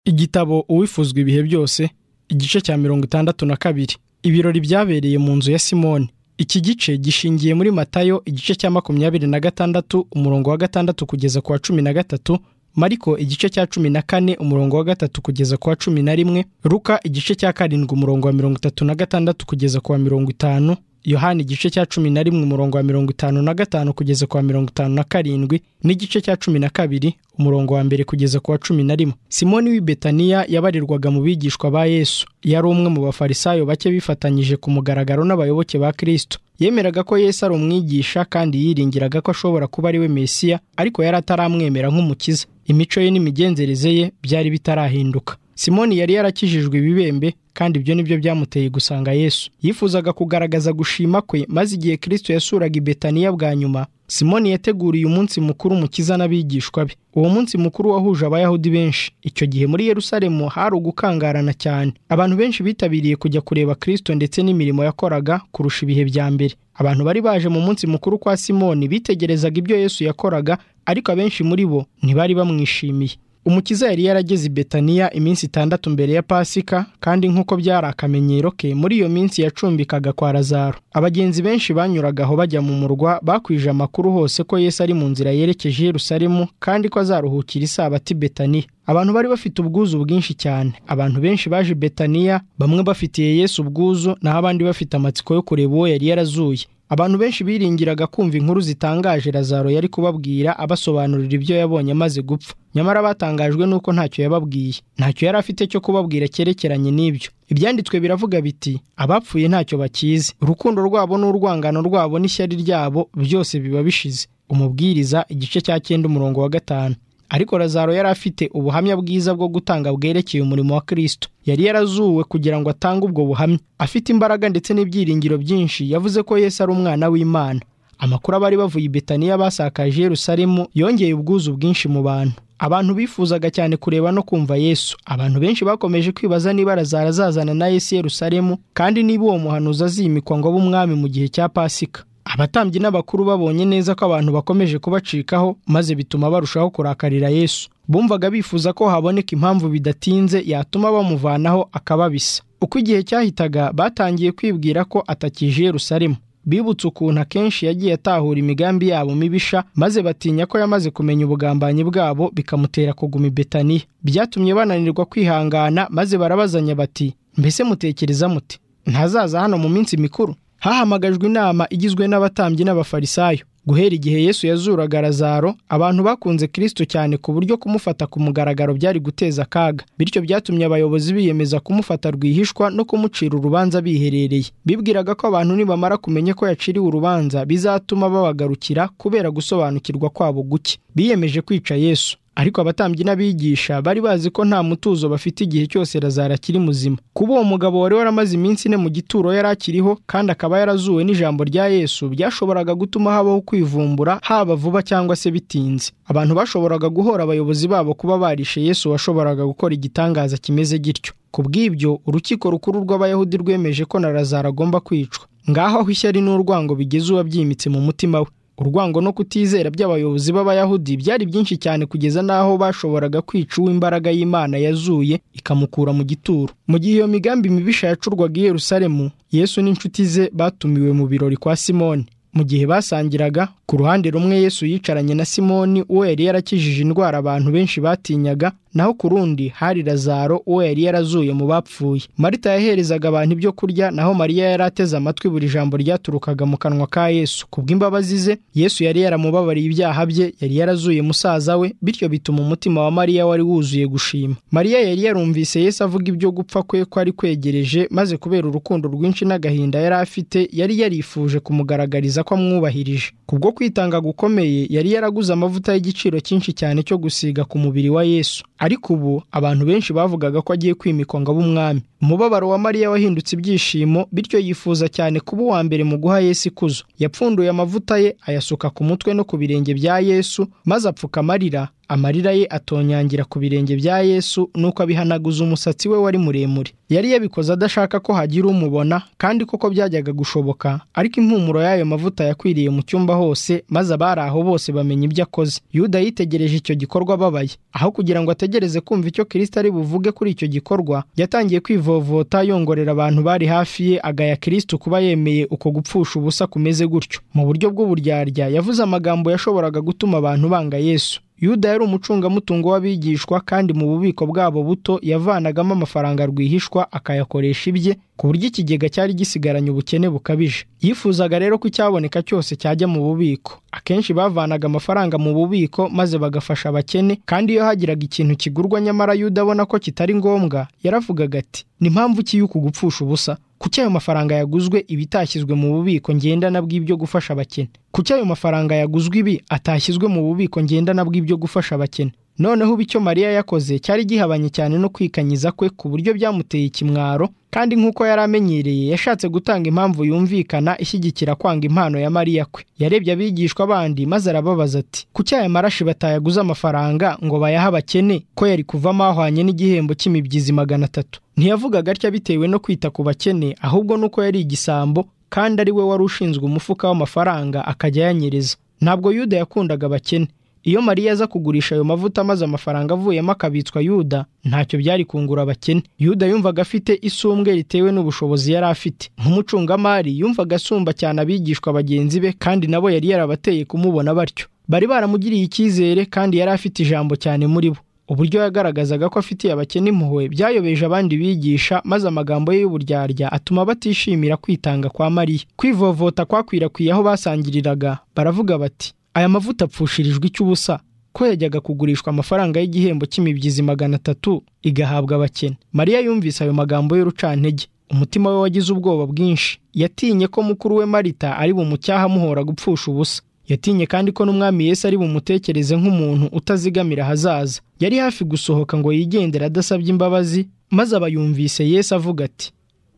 igitabo uwifuzwa ibihe byose igice cya mirongo itandatu na kabiri ibirori byabereye mu nzu ya simoni iki gice gishingiye muri matayo igice cya makumyabiri na gatandatu umurongo wa gatandatu kugeza ku wa cumi na gatatu mariko igice cya cumi na kane umurongo wa gatatu kugeza ku wa cumi na rimwe ruka igice cya karindwi umurongo wa mirongo itatu na gatandatu kugeza ku wa mirongo itanu yohani igice cya cumi na rimwe umurongo wa mirongo itanu na gatanu kugeza ku wa mirongo itanu na karindwi n'igice cya cumi na kabiri umurongo wa mbere kugeza ku wa cumi na rimwe simoni w'i betaniya yabarirwaga mu bigishwa ba yesu yari umwe mu bafarisayo bake bifatanyije ku mugaragaro n'abayoboke ba kirisito yemeraga ko yesu ari umwigisha kandi yiringiraga ko ashobora kuba ari we mesiya ariko yari ataramwemera nk'umukiza imico ye n'imigenzereze ye byari bitarahinduka simoni yari yarakijijwe ibibembe kandi ibyo nibyo byamuteye gusanga yesu yifuzaga kugaragaza gushima kwe maze igihe kirisito yasuraga ibetaniya bwa nyuma simoni yateguriye umunsi mukuru umukiza n'abigishwa be uwo munsi mukuru wahuje abayahudi benshi icyo gihe muri yerusalemu hari ugukangarana cyane abantu benshi bitabiriye kujya kureba kirisito ndetse n'imirimo yakoraga kurusha ibihe bya mbere abantu bari baje mu munsi mukuru kwa simoni bitegerezaga ibyo yesu yakoraga ariko abenshi muri bo ntibari bamwishimiye umukiza yari yarageze i betaniya iminsi itandatu mbere ya pasika kandi nk'uko byari akamenyero ke muri iyo minsi yacumbikaga kwa lazaro abagenzi benshi banyuraga aho bajya mu murwa bakwije amakuru hose ko yesu ari mu nzira yerekeje yerusalemu kandi ko azaruhukira isabati betaniya abantu bari bafite ubwuzu bwinshi cyane abantu benshi baje betaniya bamwe bafitiye yesu ubwuzu naho abandi bafite amatsiko yo kureba uwo yari yarazuye abantu benshi biringiraga kumva inkuru zitangaje lazaro yari kubabwira abasobanurira ibyo yabonye amaze gupfa nyamara batangajwe n'uko ntacyo yababwiye ntacyo yari afite cyo kubabwira cyerekeranye n'ibyo ibyanditswe biravuga biti abapfuye ntacyo bakizi urukundo rwabo n'urwangano rwabo n'ishyari ryabo byose biba bishize umubwiriza igice cya cyenda umurongo wa gatanu ariko lazaro yari afite ubuhamya bwiza bwo gutanga bwerekeye umurimo wa kirisito yari yarazuwe kugira ngo atange ubwo buhamya afite imbaraga ndetse n'ibyiringiro byinshi yavuze ko yesu ari umwana w'imana amakuru abari bavuye i betaniya basakaje yerusalemu yongeye ubwuzu bwinshi mu bantu abantu bifuzaga cyane kureba no kumva yesu abantu benshi bakomeje kwibaza niba lazaro azazana na yesu yerusalemu kandi niba uwo muhanuzi azimikwa ngo abe umwami mu gihe cya pasika abatambyi n'abakuru babonye neza ko abantu bakomeje kubacikaho maze bituma barushaho kurakarira yesu bumvaga bifuza ko haboneka impamvu bidatinze yatuma bamuvanaho akababisa uko igihe cyahitaga batangiye kwibwira ko atakije yerusalemu bibutse ukuntu akenshi yagiye atahura imigambi yabo mibisha maze batinya ko yamaze kumenya ubugambanyi bwabo bikamutera kuguma i betaniya byatumye bananirwa kwihangana maze barabazanya bati mbese mutekereza muti ntazaza hano mu minsi mikuru hahamagajwe inama igizwe n'abatambyi n'abafarisayo guhera igihe yesu yazuraga lazaro abantu bakunze kirisito cyane ku buryo kumufata ku mugaragaro byari guteza akaga bityo byatumye abayobozi biyemeza kumufata rwihishwa no kumucira urubanza biherereye bibwiraga ko abantu nibamara kumenya ko yaciriwe urubanza bizatuma babagarukira kubera gusobanukirwa kwabo guke biyemeje kwica yesu ariko abatambyi n'abigisha bari bazi ko nta mutuzo bafite igihe cyose lazaro akiri muzima kuba uwo mugabo wari waramaze iminsi ine mu gituro yari akiriho kandi akaba yarazuwe n'ijambo rya yesu byashoboraga gutuma habaho kwivumbura haba vuba cyangwa se bitinze abantu bashoboraga guhora abayobozi babo kuba barishe yesu washoboraga gukora igitangaza kimeze gityo ku bw'ibyo urukiko rukuru rw'abayahudi rwemeje ko na lazaro agomba kwicwa ngaho aho ishyari n'urwango bigeze uwabyimitse mu mutima we urwango no kutizera by'abayobozi b'abayahudi byari byinshi cyane kugeza n'aho bashoboraga kwica uw'imbaraga y'imana yazuye ikamukura mu gituro mu gihe iyo migambi mibisha yacurwaga i yerusalemu yesu n'inshuti ze batumiwe mu birori kwa simoni mu gihe basangiraga ku ruhande rumwe yesu yicaranye na simoni uwo yari yarakijije indwara abantu benshi batinyaga naho ku rundi hari lazaro uwo yari yarazuye mu bapfuye marita yaherezaga abantu ibyo kurya naho mariya yari ateze amatwi buri jambo ryaturukaga mu kanwa ka yesu kubw'imbabazi ze yesu yari yaramubabariye ibyaha bye yari yarazuye musaza we bityo bituma umutima wa mariya wari wuzuye gushima mariya yari yarumvise yesu avuga ibyo gupfa kwe ko ari kwegereje maze kubera urukundo rwinshi n'agahinda yari afite yari yarifuje kumugaragariza ko amwubahirije kubwo kwitanga gukomeye yari yaraguze amavuta y'igiciro cyinshi cyane cyo gusiga ku mubiri wa yesu ariko ubu abantu benshi bavugaga ko agiye kwimikwa ngo abe umwami umubabaro wa mariya wahindutse ibyishimo bityo yifuza cyane kuba uwa mbere mu guha yesu ikuzo yapfunduye amavuta ye ayasuka ku mutwe no ku birenge bya yesu maze apfuka amarira amarira ye atonyangira ku birenge bya yesu nuko abihanaguza umusatsi we wari muremure yari yabikoze adashaka ko hagira umubona kandi koko byajyaga gushoboka ariko impumuro y'ayo mavuta yakwiriye mu cyumba hose maze abari aho bose bamenya ibyo akoze yuda yitegereje icyo gikorwa ababaye aho kugira ngo ategereze kumva icyo kirisita ari buvuge kuri icyo gikorwa yatangiye kwivovota yongorera abantu bari hafi ye agaya kirisita kuba yemeye uko gupfusha ubusa kumeze gutyo mu buryo bw'uburyarya yavuze amagambo yashoboraga gutuma abantu banga yesu yuda yari umucungamutungo w'abigishwa kandi mu bubiko bwabo buto yavanagamo amafaranga rwihishwa akayakoresha ibye ku buryo ikigega cyari gisigaranye ubukene bukabije yifuzaga rero ko icyaboneka cyose cyajya mu bubiko akenshi bavanaga amafaranga mu bubiko maze bagafasha abakene kandi iyo hagiraga ikintu kigurwa nyamara yuda abona ko kitari ngombwa yaravugaga ati ni mpamvu ki y'uku gupfusha ubusa kuki ayo mafaranga yaguzwe ibitashyizwe mu bubiko ngendana bw'ibyo gufasha abakene kuki ayo mafaranga yaguzwe ibi atashyizwe mu bubiko ngendana bw'ibyo gufasha abakene noneho ubu icyo mariya yakoze cyari gihabanye cyane no kwikanyiza kwe ku buryo byamuteye ikimwaro kandi nk'uko yari amenyereye yashatse gutanga impamvu yumvikana ishyigikira kwanga impano ya mariya kwe yarebye abigishwa bandi maze arababaza ati kuki aya marashi batayaguze amafaranga ngo bayahe abakene ko yari kuvamo ahwanye n'igihembo cy'imibyizi magana atatu ntiyavugaga atya bitewe no kwita ku bakene ahubwo nuko yari igisambo kandi ari we wari ushinzwe umufuka w'amafaranga akajya ayanyereza ntabwo yuda yakundaga abakene iyo mariya aza kugurisha ayo mavuta maze amafaranga avuyemo akabitswa yuda ntacyo byari kungura abakene yuda yumvaga afite isumbwe ritewe n'ubushobozi yari afite nk'umucungamari yumvaga asumba cyane abigishwa bagenzi be kandi nabo yari yarabateye kumubona batyo bari baramugiriye icyizere kandi yari afite ijambo cyane muri bo uburyo yagaragazaga ko afitiye abakene impuhwe byayobeje abandi bigisha maze amagambo ye y'uburyarya atuma batishimira kwitanga kwa mariya kwivovota kwakwirakwira aho basangiriraga baravuga bati aya mavuta apfushirijwe icy'ubusa ko yajyaga kugurishwa amafaranga y'igihembo cy'imibyizi magana atatu igahabwa abakene mariya yumvise ayo magambo y'urucantege umutima we wagize ubwoba bwinshi yatinye ko mukuru we marita ari bumucyaha amuhora gupfusha ubusa yatinye kandi ko n'umwami Yesu ari bumutekereze nk'umuntu utazigamira ahazaza yari hafi gusohoka ngo yigendere adasabye imbabazi maze aba yumvise Yesu avuga ati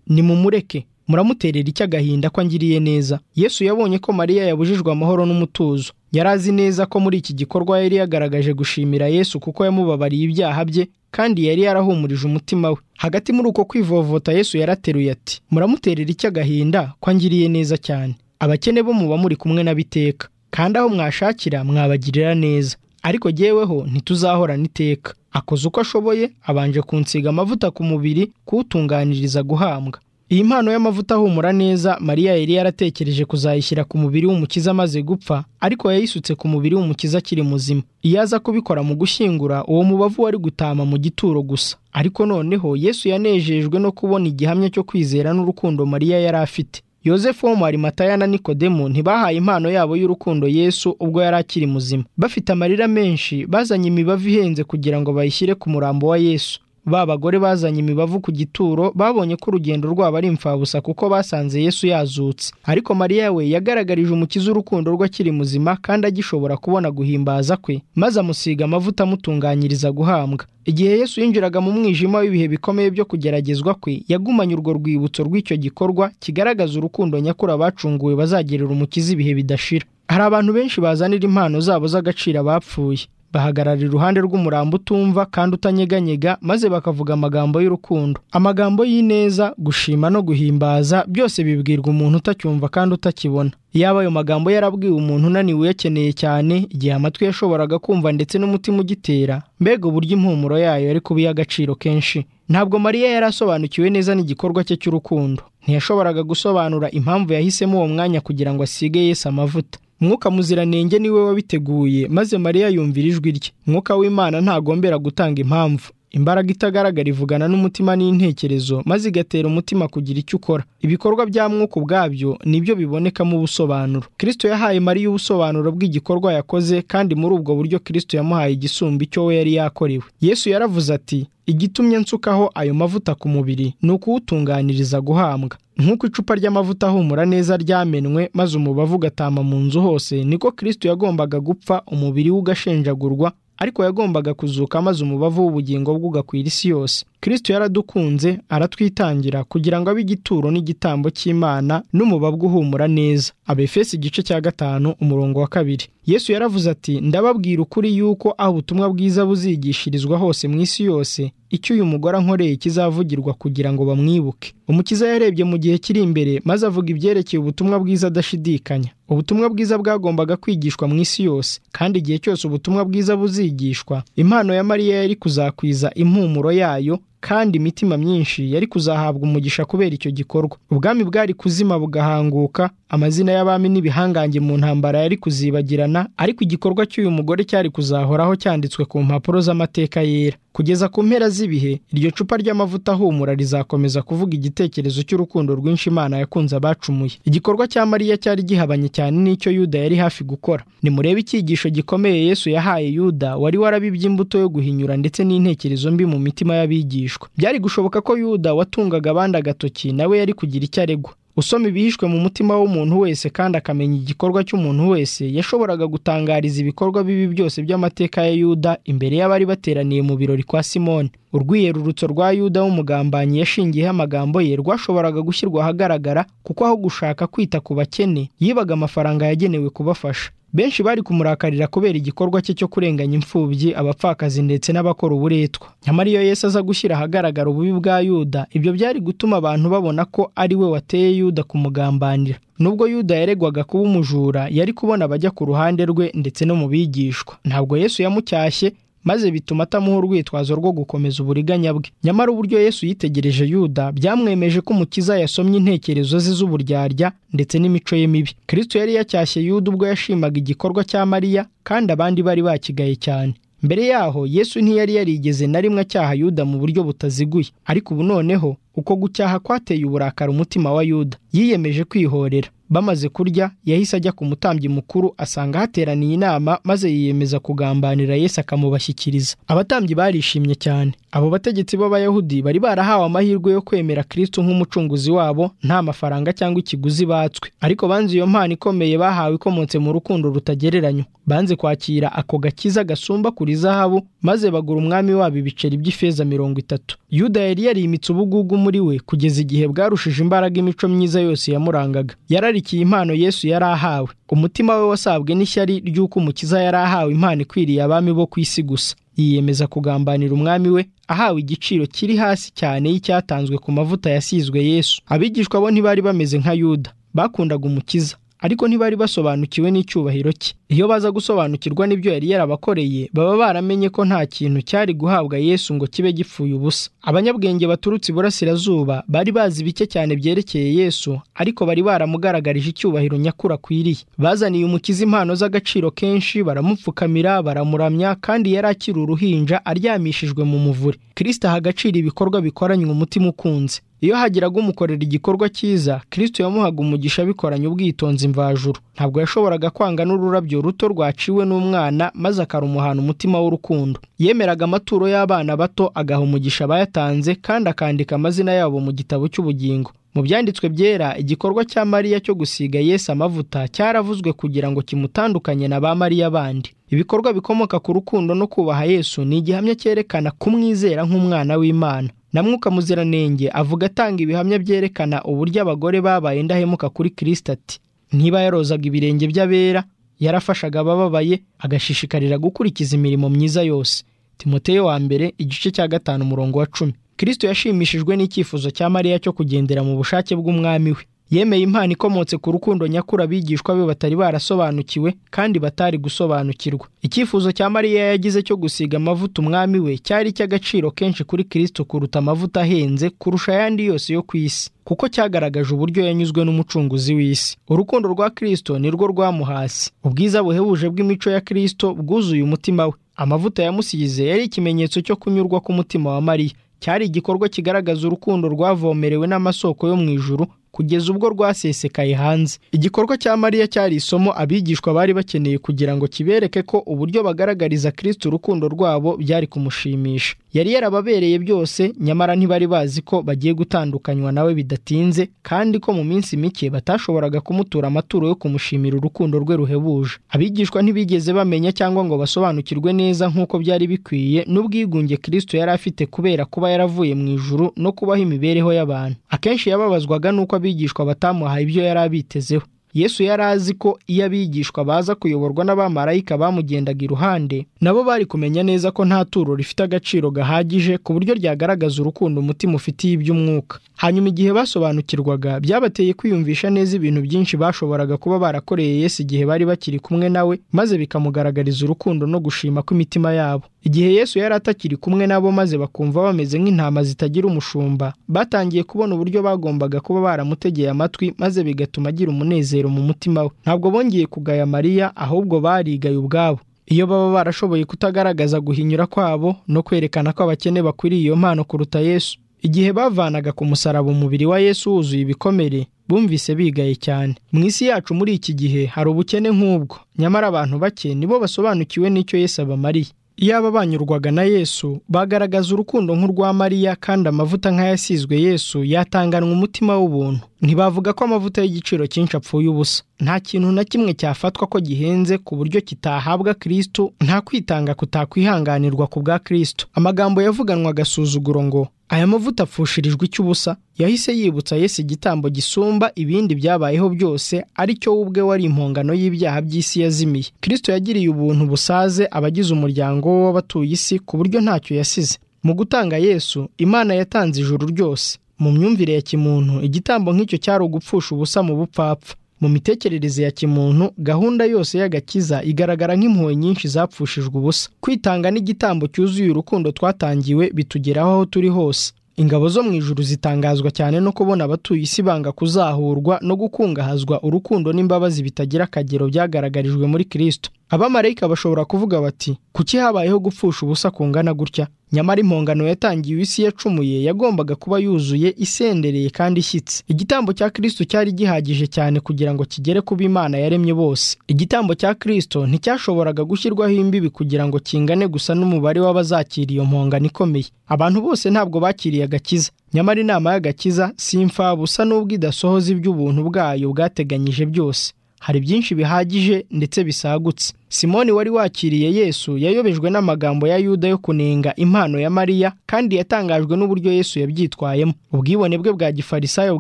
nimumureke muramuterera icyo agahinda ko angiriye neza yesu yabonye ko mariya yabujijwe amahoro n'umutuzo yari azi neza ko muri iki gikorwa yari yagaragaje gushimira yesu kuko yamubabariye ibyaha bye kandi yari yarahumurije umutima we hagati muri uko kwivovota yesu yarateruye ati muramuterera icyo agahinda ko angiriye neza cyane abakene bo muba muri kumwe n'abiteka kandi aho mwashakira mwabagirira neza ariko jyeweho ntituzahorana iteka akoze uko ashoboye abanje kunsiga amavuta ku mubiri kuwutunganiriza guhambwa iyi mpano y'amavuta ahumura neza mariya yari yaratekereje kuzayishyira ku mubiri w'umukiza amaze gupfa ariko yayisutse ku mubiri w'umukiza akiri muzima iyo aza kubikora mu gushyingura uwo mubavu wari gutama mu gituro gusa ariko noneho yesu yanejejwe no kubona igihamya cyo kwizera n'urukundo mariya yari afite yosefu wo mu arimataya na nikodemu ntibahaye impano yabo y'urukundo yesu ubwo yari akiri muzima bafite amarira menshi bazanye imibavu ihenze kugira ngo bayishyire ku murambo wa yesu ba bagore bazanye imibavu ku gituro babonye ko urugendo rwabo ari imfabusa kuko basanze yesu yazutse ariko mariya we yagaragarije umukiza urukundo rwe akiri muzima kandi agishobora kubona guhimbaza kwe maze amusiga amavuta amutunganyiriza guhambwa igihe yesu yinjiraga mu mwijima w'ibihe bikomeye byo kugeragezwa kwe yagumanye urwo rwibutso rw'icyo gikorwa kigaragaza urukundo nyakuri abacunguwe bazagirira umukiza ibihe bidashira hari abantu benshi bazanira impano zabo z'agaciro abapfuye bahagarara iruhande rw'umurambo utumva kandi utanyeganyega maze bakavuga amagambo y'urukundo amagambo y'ineza gushima no guhimbaza byose bibwirwa umuntu utacyumva kandi utakibona yaba ayo magambo yarabwiwe umuntu unaniwe uyakeneye cyane igihe amatwi yashoboraga kumva ndetse n'umutima ugitera mbega uburyo impumuro yayo yari kuba iy'agaciro kenshi ntabwo mariya yari asobanukiwe neza n'igikorwa cye cy'urukundo ntiyashoboraga gusobanura impamvu yahisemo uwo mwanya kugira ngo asige Yesu amavuta mwuka muziranenge niwe wabiteguye maze mariya yumvira ijwi rye mwuka w'imana ntagombera gutanga impamvu imbaraga itagaragara ivugana n'umutima n'intekerezo maze igatera umutima kugira icyo ukora ibikorwa bya mwuka ubwabyo nibyo bibonekamo ubusobanuro kirisito yahaye mariya ubusobanuro bw'igikorwa yakoze kandi muri ubwo buryo kirisito yamuhaye igisumba icyo we yari yakorewe yesu yaravuze ati igitumye nsukaho ayo mavuta ku mubiri ni ukuwutunganiriza guhambwa nk'uko icupa ry'amavuta ahumura neza ryamenwe maze umubavu ugatama mu nzu hose niko kirisito yagombaga gupfa umubiri we ugashenjagurwa ariko yagombaga kuzuka maze umubavu w'ubugingo bwe ugakwira isi yose kirisito yaradukunze aratwitangira kugira ngo abe igituro n'igitambo cy'imana n'umubabwa uhumura neza abefesi igice cya gatanu umurongo wa kabiri yesu yaravuze ati ndababwira ukuri yuko aho ubutumwa bwiza buzigishirizwa hose mu isi yose icyo uyu mugore ankoreye kizavugirwa kugira ngo bamwibuke umukiza yarebye mu gihe kiri imbere maze avuga ibyerekeye ubutumwa bwiza adashidikanya ubutumwa bwiza bwagombaga kwigishwa mu isi yose kandi igihe cyose ubutumwa bwiza buzigishwa impano ya mariya yari kuzakwiza impumuro yayo kandi imitima myinshi yari kuzahabwa umugisha kubera icyo gikorwa ubwami bwari kuzima bugahanguka amazina y'abami n'ibihangange mu ntambara yari kuzibagirana ariko igikorwa cy'uyu mugore cyari kuzahoraho cyanditswe ku mpapuro z'amateka yera kugeza ku mpera z'ibihe iryo cupa ry'amavuta ahumura rizakomeza kuvuga igitekerezo cy'urukundo rwinshi imana yakunze abacumuye igikorwa cya mariya cyari gihabanye cyane n'icyo yuda yari hafi gukora nimurebe icyigisho gikomeye yesu yahaye yuda wari warabibye imbuto yo guhinyura ndetse n'intekerezo mbi mu mitima y'abigishwa byari gushoboka ko yuda watungaga abandi agatoki nawe yari kugira icyo aregwa usoma ibihishwe mu mutima w'umuntu wese kandi akamenya igikorwa cy'umuntu wese yashoboraga gutangariza ibikorwa bibi byose by'amateka ya yuda imbere y'abari bateraniye mu birori kwa simoni urwiyerurutso rwa yuda w'umugambanyi yashingiyeho amagambo ye rwashoboraga gushyirwa ahagaragara kuko aho gushaka kwita ku bakene yibaga amafaranga yagenewe kubafasha benshi bari kumurakarira kubera igikorwa cye cyo kurenganya imfubyi abapfakazi ndetse n'abakora uburetwa nyamara iyo yesu aza gushyira ahagaragara ububi bwa yuda ibyo byari gutuma abantu babona ko ari we wateye yuda kumugambanira nubwo yuda yaregwaga kuba umujura yari kubona abajya ku ruhande rwe ndetse no mu bigishwa ntabwo yesu yamucyashye maze bituma atamuha urwitwazo rwo gukomeza uburiganya bwe nyamara uburyo yesu yitegereje yuda byamwemeje ko umukiza yasomye intekerezo ze z'uburyarya ndetse n'imico ye mibi kirisito yari yacyashye yuda ubwo yashimaga igikorwa cya mariya kandi abandi bari bakigaye cyane mbere yaho yesu ntiyari yarigeze na rimwe acyaha yuda mu buryo butaziguye ariko ubu noneho uko gucyaha kwateye uburakari umutima wa yuda yiyemeje kwihorera bamaze kurya yahise ajya ku mutambyi mukuru asanga hateraniye inama maze yiyemeza kugambanira yesu akamubashyikiriza abatambyi barishimye cyane abo bategetsi b'abayahudi bari barahawe amahirwe yo kwemera kristo nk'umucunguzi wabo nta mafaranga cyangwa ikiguzi batswe ariko banze iyo mpano ikomeye bahawe ikomotse mu rukundo rutagereranywa banze kwakira ako gakiza gasumba kuri zahabu maze bagura umwami wabo ibiceri by'ifeza mirongo itatu yuda yari yarimitse ubugugu muri we kugeza igihe bwarushije imbaraga imico myiza yose yamurangaga yararikiye impano yesu yari ahawe umutima we wasabwe n'ishyari ry'uko umukiza yari ahawe impano ikwiriye abami bo ku isi gusa yiyemeza kugambanira umwami we ahawe igiciro kiri hasi cyane y'icyatanzwe ku mavuta yasizwe yesu abigishwa bo ntibari bameze nka yuda bakundaga umukiza ariko ntibari basobanukiwe n'icyubahiro cye iyo baza gusobanukirwa n'ibyo yari yarabakoreye baba baramenye ko nta kintu cyari guhabwa yesu ngo kibe gipfuye ubusa abanyabwenge baturutse iburasirazuba bari bazi bike cyane byerekeye yesu ariko bari baramugaragarije icyubahiro nyakuri akwiriye bazaniye umukiza impano z'agaciro kenshi baramupfukamira baramuramya kandi yari akiri uruhinja aryamishijwe mu muvure kirisita aha agaciro ibikorwa bikoranywe umutima ukunze iyo hagiraga umukorera igikorwa cyiza kirisito yamuhaga umugisha abikoranye ubwitonzi mvajuru ntabwo yashoboraga kwanga n'ururabyo ruto rwaciwe n'umwana maze akarumuhana umutima w'urukundo yemeraga amaturo y'abana bato agaha umugisha abayatanze kandi akandika amazina yabo mu gitabo cy'ubugingo mu byanditswe byera igikorwa cya mariya cyo gusiga yesu amavuta cyaravuzwe kugira ngo kimutandukanye na ba mariya bandi ibikorwa bikomoka ku rukundo no kubaha yesu ni igihamya cyerekana kumwizera nk'umwana w'imana na mwuka muziranenge avuga atanga ibihamya byerekana uburyo abagore babaye indahemuka kuri kirisita ati ntiba yarozaga ibirenge by'abera yarafashaga abababaye agashishikarira gukurikiza imirimo myiza yose timoteyo wa mbere igice cya gatanu umurongo wa cumi kirisito yashimishijwe n'icyifuzo cya mariya cyo kugendera mu bushake bw'umwami we yemeye impano ikomotse ku rukundo nyakuri abigishwa be batari barasobanukiwe kandi batari gusobanukirwa icyifuzo cya mariya yagize cyo gusiga amavuta umwami we cyari icy'agaciro kenshi kuri kirisito kuruta amavuta ahenze kurusha ayandi yose yo ku isi kuko cyagaragaje uburyo yanyuzwe n'umucunguzi w'isi urukundo rwa kirisito nirwo rwamuhasi ubwiza buhebuje bw'imico ya kirisito bwuzuye umutima we amavuta yamusize yari ikimenyetso cyo kunyurwa k'umutima wa mariya cyari igikorwa kigaragaza urukundo rwavomerewe n'amasoko yo mu ijuru kugeza ubwo rwasesekaye hanze igikorwa cya mariya cyari isomo abigishwa bari bakeneye kugira ngo kibereke ko uburyo bagaragariza kirisiti urukundo rwabo byari kumushimisha yari yarababereye byose nyamara ntibari bazi ko bagiye gutandukanywa nawe bidatinze kandi ko mu minsi mike batashoboraga kumutura amaturo yo kumushimira urukundo rwe ruhebuje abigishwa ntibigeze bamenya cyangwa ngo basobanukirwe neza nk'uko byari bikwiye n'ubwigunge kirisito yari afite kubera kuba yaravuye mu ijuru no kubaho imibereho y'abantu akenshi yababazwaga n'uko abigishwa batamuhaye ibyo yari abitezeho yesu yari azi ko iyo abigishwa baza kuyoborwa n'abamarayika bamugendaga iruhande nabo bari kumenya neza ko nta turo rifite agaciro gahagije ku buryo ryagaragaza urukundo umutima ufitiye iby'umwuka hanyuma igihe basobanukirwaga byabateye kwiyumvisha neza ibintu byinshi bashoboraga kuba barakoreye yesu igihe bari bakiri kumwe nawe maze bikamugaragariza urukundo no gushima kw'imitima yabo igihe yesu yari atakiri kumwe nabo maze bakumva bameze nk'intama zitagira umushumba batangiye kubona uburyo bagombaga kuba baramutegeye amatwi maze bigatuma agira umunezero mu mutima we ntabwo bongeye kugaya mariya ahubwo barigaye ubwabo iyo baba barashoboye kutagaragaza guhinyura kwabo no kwerekana ko abakene bakwiriye iyo mpano kuruta yesu igihe bavanaga ku musaraba umubiri wa yesu wuzuye ibikomere bumvise bigaye cyane mu isi yacu muri iki gihe hari ubukene nk'ubwo nyamara abantu bake nibo basobanukiwe n'icyo yesu abamariye iyaba banyurwaga na yesu bagaragaza urukundo nk'urwa mariya kandi amavuta nk'ayasizwe yesu yatanganwa umutima w'ubuntu ntibavuga ko amavuta y'igiciro cyinshi apfuye ubusa nta kintu na kimwe cyafatwa ko gihenze ku buryo kitahabwa kirisitu nta kwitanga kutakwihanganirwa ku bwa kirisitu amagambo yavuganwa agasuzuguro ngo aya mavuta apfushirijwe icy'ubusa yahise yibutsa Yesu igitambo gisumba ibindi byabayeho byose ari cyo we ubwe wari impongano y'ibyaha by'isi yazimiye kirisito yagiriye ubuntu busaze abagize umuryango we w'abatuye isi ku buryo ntacyo yasize mu gutanga Yesu imana yatanze ijuru ryose mu myumvire ya kimuntu igitambo nk'icyo cyari ugupfusha ubusa mu bupfapfa mu mitekerereze ya kimuntu gahunda yose y'agakiza igaragara nk'impuhwe nyinshi zapfushijwe ubusa kwitanga n'igitambo cyuzuye urukundo twatangiwe bitugeraho aho turi hose ingabo zo mu ijuru zitangazwa cyane no kubona abatuye isi banga kuzahurwa no gukungahazwa urukundo n'imbabazi bitagira akagero byagaragarijwe muri kirisito abamarayika bashobora kuvuga bati kuki habayeho gupfusha ubusa kungana gutya nyamara impongano yatangiwe isi yacumuye yagombaga kuba yuzuye isendereye kandi ishyitse igitambo cya kirisito cyari gihagije cyane kugira ngo kigere ku b'imana yaremye bose igitambo cya kirisito nticyashoboraga gushyirwaho imbibi kugira ngo kingane gusa n'umubare w'abazakira iyo mpongano ikomeye abantu bose ntabwo bakiriye agakiza nyamara inama y'agakiza si imfabusa n'ubwo idasohoza iby'ubuntu bwayo bwateganyije byose hari byinshi bihagije ndetse bisagutse simoni wari wakiriye yesu yayobejwe n'amagambo ya yuda yo kunenga impano ya mariya kandi yatangajwe n'uburyo yesu yabyitwayemo ubwibone bwe bwa gifarisayo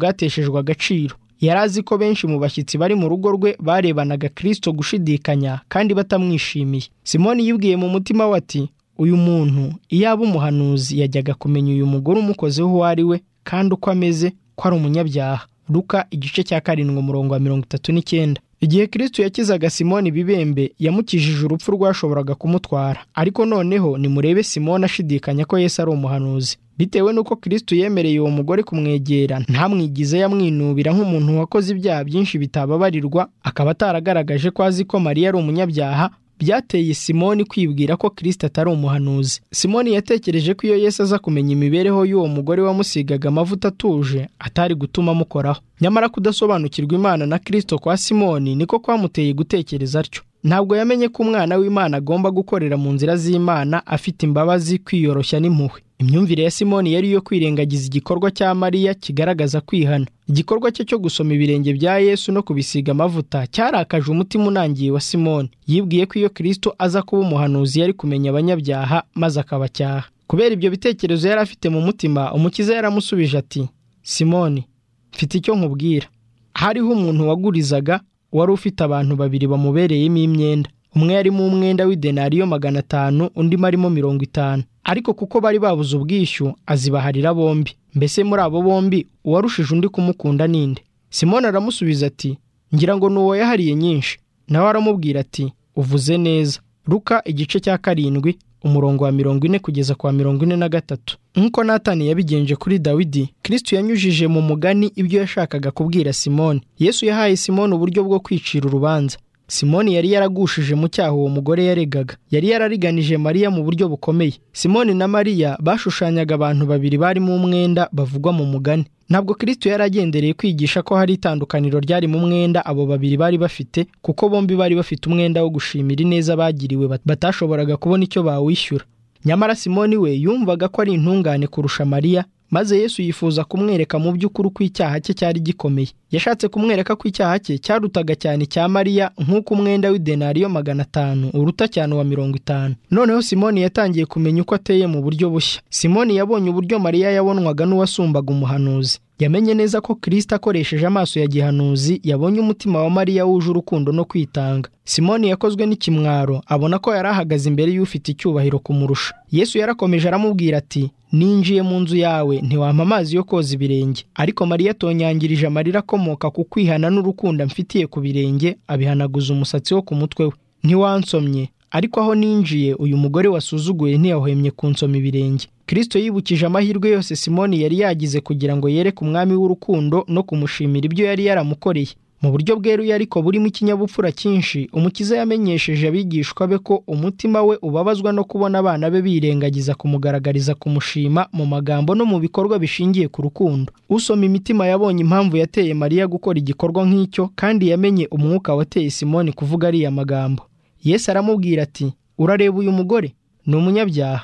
bwateshejwe agaciro yari azi ko benshi mu bashyitsi bari mu rugo rwe barebanaga kirisito gushidikanya kandi batamwishimiye simoni yibwiye mu mutima we ati uyu muntu iyo aba umuhanuzi yajyaga kumenya uyu mugore umukozeho uwo ari we kandi uko ameze ko ari umunyabyaha ruka igice cya karindwi umurongo wa mirongo itatu n'icyenda igihe kirisito yakizaga simoni ibibembe yamukijije urupfu rwashoboraga kumutwara ariko noneho nimurebe simoni ashidikanya ko yesu ari umuhanuzi bitewe n'uko kirisito yemereye uwo mugore kumwegera ntamwigize yamwinubira nk'umuntu wakoze ibyaha byinshi bitababarirwa akaba ataragaragaje ko azi ko mariya ari umunyabyaha byateye simoni kwibwira ko kirisito atari umuhanuzi simoni yatekereje ko iyo yesu aza kumenya imibereho y'uwo mugore wamusigaga amavuta atuje atari gutuma amukoraho nyamara kudasobanukirwa imana na kirisito kwa simoni niko kwamuteye gutekereza atyo ntabwo yamenye ko umwana w'imana agomba gukorera mu nzira z'imana afite imbabazi kwiyoroshya n'impuhwe imyumvire ya simoni yari iyo kwirengagiza igikorwa cya mariya kigaragaza kwihana igikorwa cye cyo gusoma ibirenge bya yesu no kubisiga amavuta cyarakaje umutima unangiye wa simoni yibwiye ko iyo kirisito aza kuba umuhanuzi yari kumenya abanyabyaha maze akabacyaha kubera ibyo bitekerezo yari afite mu mutima umukiza yaramusubije ati simoni mfite icyo nkubwira hariho umuntu wagurizaga wari ufite abantu babiri bamubereyemo imyenda umwe yarimo umwenda w'idenariyo magana atanu undi marimo mirongo itanu ariko kuko bari babuze ubwishyu azibaharira bombi mbese muri abo bombi uwarushije undi kumukunda ninde simoni aramusubiza ati ngira ngo ni uwo yahariye nyinshi nawe aramubwira ati uvuze neza ruka igice cya karindwi umurongo wa mirongo ine kugeza kwa mirongo ine na gatatu nk'uko natani yabigenje kuri dawidi kirisito yanyujije mu mugani ibyo yashakaga kubwira simoni yesu yahaye simoni uburyo bwo kwicira urubanza simoni yari yaragushije mu cyaha uwo mugore yaregaga yari yarariganije mariya mu buryo bukomeye simoni na mariya bashushanyaga abantu babiri barimo umwenda bavugwa mu mugani ntabwo kirisito yari agendereye kwigisha ko hari itandukaniro ryari mu mwenda abo babiri bari bafite kuko bombi bari bafite umwenda wo gushimira ineza bagiriwe bat- batashoboraga kubona icyo bawishyura nyamara simoni we yumvaga ko ari intungane kurusha mariya maze yesu yifuza kumwereka mu by'ukuri uko icyaha cye cyari gikomeye yashatse kumwereka ko icyaha cye cyarutaga cyane icya mariya nk'uko umwenda w'idenariyo magana atanu uruta cyane wa mirongo itanu noneho simoni yatangiye kumenya uko ateye mu buryo bushya simoni yabonye uburyo mariya yabonwaga n'uwasumbaga umuhanuzi yamenye neza ko kirisita akoresheje amaso ya gihanuzi yabonye umutima wa mariya wuje urukundo no kwitanga simoni yakozwe n'ikimwaro abona ko yari ahagaze imbere y'ufite icyubahiro kumurusha yesu yarakomeje aramubwira ati ninjiye mu nzu yawe ntiwampa amazi yo koza ibirenge ariko mariya atonyangirije amarira akomoka ku kwihana n'urukundo amfitiye ku birenge abihanaguza umusatsi wo ku mutwe we ntiwansomye ariko aho ninjiye uyu mugore wasuzuguye ntiyahwemye kunsoma ibirenge kirisito yibukije amahirwe yose simoni yari yagize kugira ngo yereke umwami w'urukundo no kumushimira ibyo yari yaramukoreye mu buryo bweruye ariko burimo ikinyabupfura cyinshi umukiza yamenyesheje abigishwa be ko umutima we ubabazwa no kubona abana be birengagiza kumugaragariza kumushima mu magambo no mu bikorwa bishingiye ku rukundo usoma imitima yabonye impamvu yateye mariya gukora igikorwa nk'icyo kandi yamenye umwuka wateye simoni kuvuga ariya magambo yesu aramubwira ati urareba uyu mugore ni umunyabyaha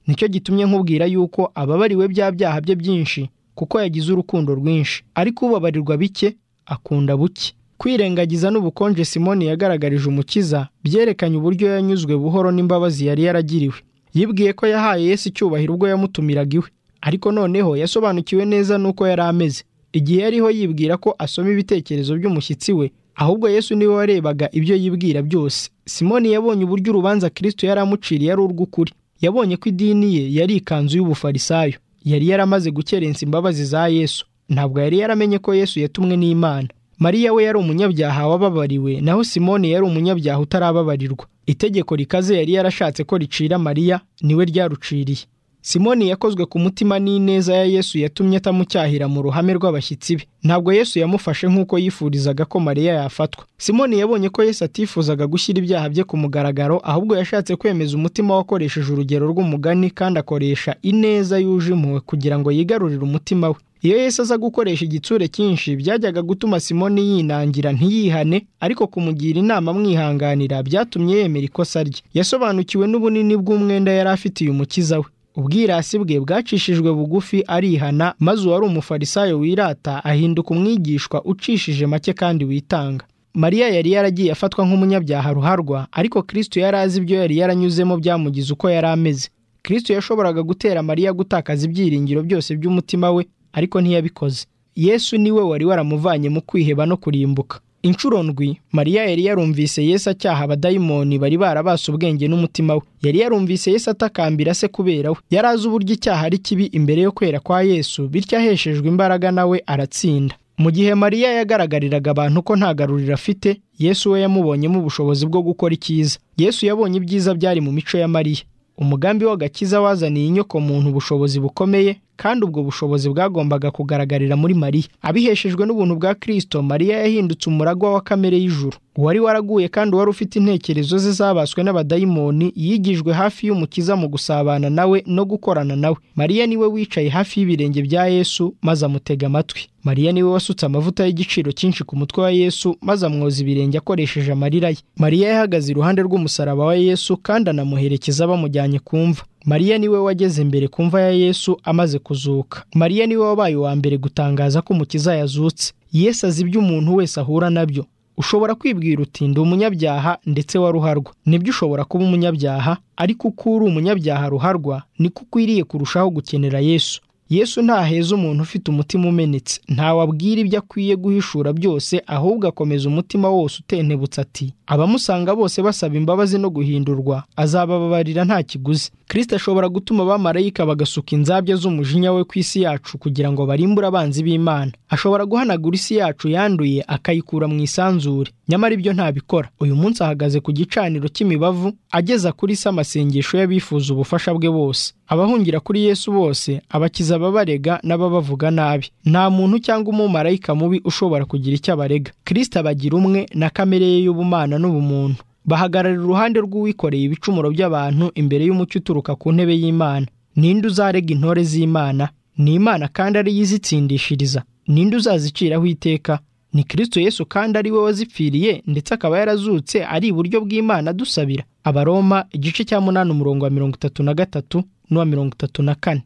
nicyo gitumye nkubwira yuko ababariwe bya byaha bye byinshi kuko yagize urukundo rwinshi ariko ubabarirwa bike akunda buke kwirengagiza n'ubukonje simoni yagaragarije umukiza byerekanye uburyo yanyuzwe buhoro n'imbabazi yari yaragiriwe yibwiye ko yahaye yesu icyubahiro ubwo yamutumiraga iwe ariko noneho yasobanukiwe neza n'uko yari ameze igihe yariho yibwira ko asoma ibitekerezo by'umushyitsi we ahubwo yesu niwe warebaga ibyo yibwira byose simoni yabonye uburyo urubanza kirisito yari amuciriye ari urw'ukuri yabonye ko idini ye yari ikanzu y'ubufarisayo yari yaramaze gukerensa imbabazi za yesu ntabwo yari yaramenye ko yesu yatumwe n'imana mariya we yari umunyabyaha wababariwe naho simoni yari umunyabyaha utarababarirwa itegeko rikaze yari yarashatse ko ricira mariya niwe ryaruciriye simoni yakozwe ku mutima n'ineza ya yesu yatumye atamucyahira mu ruhame rw'abashyitsi be ntabwo yesu yamufashe nk'uko yifurizaga ko mariya yafatwa simoni yabonye ko yesu atifuzaga gushyira ibyaha bye ku mugaragaro ahubwo yashatse kwemeza umutima we akoresheje urugero rw'umugani kandi akoresha ineza yuje impuhwe kugira ngo yigarurire umutima we iyo yesu aza gukoresha igitsure cyinshi byajyaga gutuma simoni yinangira ntiyihane ariko kumugira inama amwihanganira byatumye yemera ikosa rye yasobanukiwe n'ubunini bw'umwenda yari afitiye umukiza we ubwirasi bwe bwacishijwe bugufi arihana maze uwari umufarisayo wirata ahinduka umwigishwa ucishije make kandi witanga mariya yari yaragiye afatwa nk'umunyabyaha ruharwa ariko kirisito yari azi ibyo yari yaranyuzemo byamugize uko yari ameze kirisito yashoboraga gutera mariya gutakaza ibyiringiro byose by'umutima we ariko ntiyabikoze yesu niwe wari waramuvanye mu kwiheba no kurimbuka inshuro ndwi mariya yari yarumvise yesu acyaha abadayimoni bari barabase ubwenge n'umutima we yari yarumvise yesu atakambira se kubera we yari azi uburyo icyaha ari kibi imbere yo kwera kwa yesu bityo aheshejwe imbaraga nawe aratsinda mu gihe mariya yagaragariraga abantu ko nta garuriro afite yesu we yamubonyemo ubushobozi bwo gukora icyiza yesu yabonye ibyiza byari mu mico ya mariya umugambi w'agakiza wazaniye inyoko muntu ubushobozi bukomeye kandi ubwo bushobozi bwagombaga kugaragarira muri mariya abiheshejwe n'ubuntu bwa kirisito mariya yahindutse umuragwa wa kamere y'ijuru uwari waraguye kandi wari ufite intekerezo ze zabaswe n'abadayimoni yigijwe hafi y'umukiza mu gusabana nawe no gukorana nawe mariya niwe wicaye hafi y'ibirenge bya yesu maze amutega amatwi mariya niwe wasutse amavuta y'igiciro cyinshi ku mutwe wa yesu maze amwoza ibirenge akoresheje amarira ye mariya yahagaze iruhande rw'umusaraba wa yesu kandi anamuherekeza bamujyanye kumva mariya niwe wageze mbere ku mva ya yesu amaze kuzuka mariya niwe wabaye uwa mbere gutangaza ko umukiza yazutse yesu azi ibyo umuntu wese ahura nabyo ushobora kwibwira uti ndi umunyabyaha ndetse wa ruharwa nibyo ushobora kuba umunyabyaha ariko uko uri umunyabyaha ruharwa niko ukwiriye kurushaho gukenera yesu yesu ntaheza umuntu ufite umutima umenetse ntawe abwira ibyo akwiye guhishura byose ahubwo akomeza umutima wose utentebutse ati abamusanga bose basaba imbabazi no guhindurwa azabababarira nta kiguzi kirisita ashobora gutuma abamarayika bagasuka inzabya z'umujinya we ku isi yacu kugira ngo barimbure abanzi b'imana ashobora guhanagura isi yacu yanduye akayikura mu isanzure nyamara ibyo ntabikora uyu munsi ahagaze ku gicaniro cy'imibavu ageza kuri se amasengesho y'abifuza ubufasha bwe bose abahungira kuri yesu bose abakiza ababarega n'ababavuga nabi nta muntu cyangwa umumarayika mubi ushobora kugira icyo abarega kirisita abagira umwe na kamere ye y'ubumana n'ubumuntu bahagarara iruhande rw'uwikoreye ibicumuro by'abantu imbere y'umucyo uturuka ku ntebe y'imana ninde uzarega intore z'imana ni imana kandi ariyo izitsindishiriza ninde uzaziciraho iteka ni kirisito yesu kandi ari we wazipfiriye ndetse akaba yarazutse ari iburyo bw'imana dusabira abaroma igice cya munani umurongo wa mirongo itatu na gatatu n'uwa mirongo itatu na kane